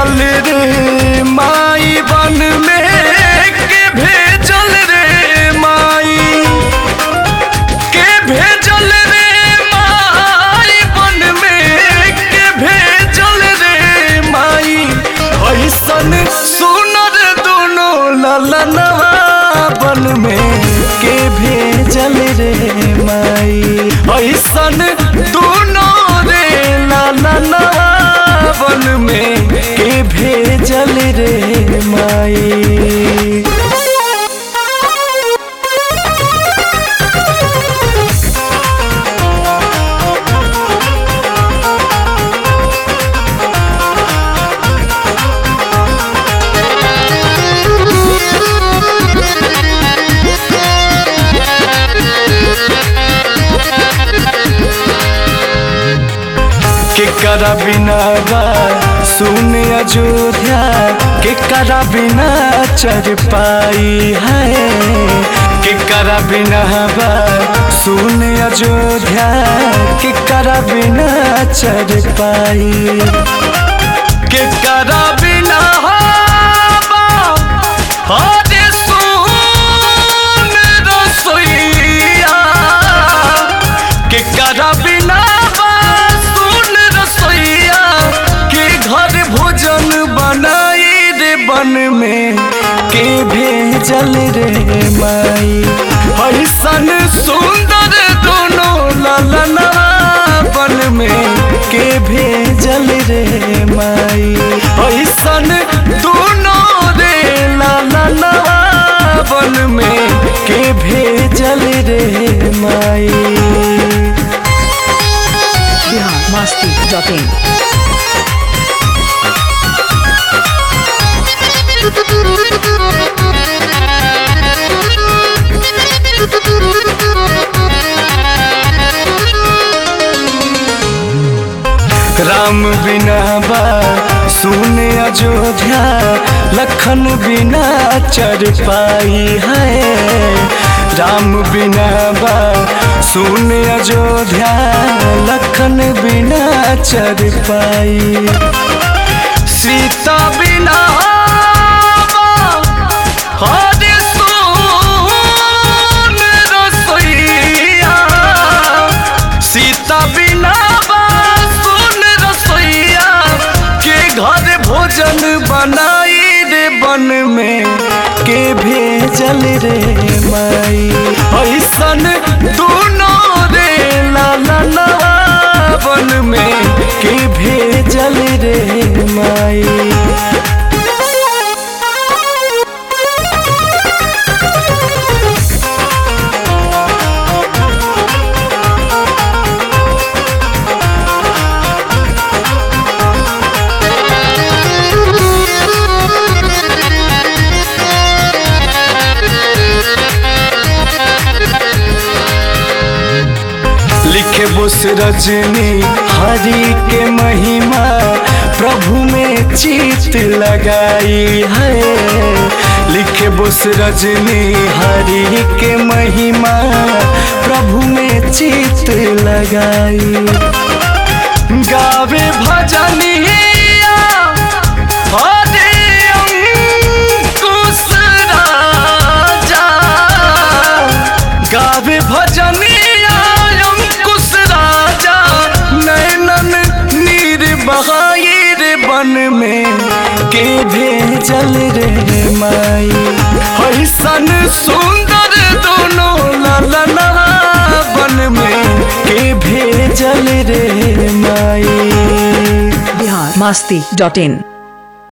भेजल रे माई बन में के भेजल रे माई के भेजल रे माई बन में के भेजल रे माई ऐसन सुनर दोनों ललनवा बन में के भेजल रे माई ऐसन दोनों रे ललनवा बन में के भेजल रे माई के करा बिना बा सुन अयोध्या के करा बिना चर पाई है के करा बिना बा सुन अयोध्या के करा बिना चर पाई के करा बिना बा हरे सुन रसोइया के करा बिना बा सुन रसोइया के घर भोजन बनाई रे बन में के भेजल रे माई ऐसन सुंदर दोनों ललना बन में के भेजल रे माई ऐसन दोनों रे ललना बन में के भेजल रे माई बिहार मस्ती डॉट इन राम बिना बा सुन अयोध्या लखन बिना चर पाई है राम बिना बा सुन अयोध्या लखन बिना चर पाई सीता बिना बा हरे सोन रसोइया सीता बिना बा सुन रसोइया के घर भोजन बनाई रे बन में के भेजल रे माई ऐसन दोनों रे लाला बन में के भेजल रे माई लिखे बुस रजनी हरि के महिमा प्रभु में चित लगाई है लिखे बुस रजनी हरि के महिमा प्रभु में चित लगाई गावे भजनिया हरे अंकुश राजा गावे भजनिया अंकुश राजा नैनन नीर बहाई रे बन में के भेजल रे माई ऐसन सुंदर दोनों ललना बन में के भेजल रे माई बिहार मस्ती डॉट इन